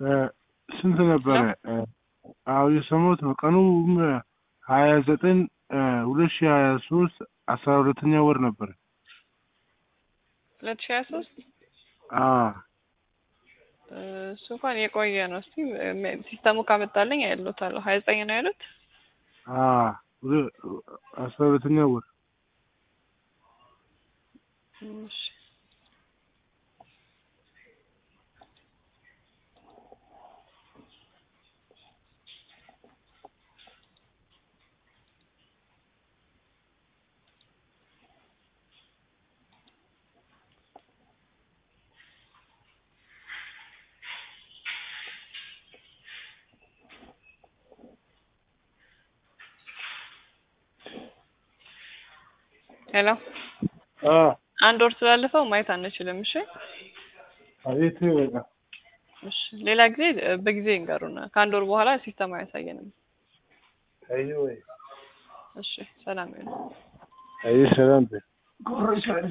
ስንት ነበረ? አዎ የሰማሁት ነው። ቀኑ ሀያ ዘጠኝ ሁለት ሺህ ሀያ ሶስት አስራ ሁለተኛ ወር ነበረ። ሁለት ሺህ ሀያ ሶስት አዎ እሱ እንኳን የቆየ ነው። እስቲ ሲስተሙ ካመጣልኝ አይሎታለሁ። ሀያ ዘጠኝ ነው ያሉት። አዎ ሁለ- አስራ ሁለተኛ ወር እሺ ሄሎ አዎ አንድ ወር ስላለፈው ማየት አንችልም። እሺ አቤት በቃ እሺ ሌላ ጊዜ በጊዜ ይንገሩን። ከአንድ ወር በኋላ ሲስተም አያሳየንም። አይ ወይ እሺ ሰላም ይሁን። አይ ሰላም በይ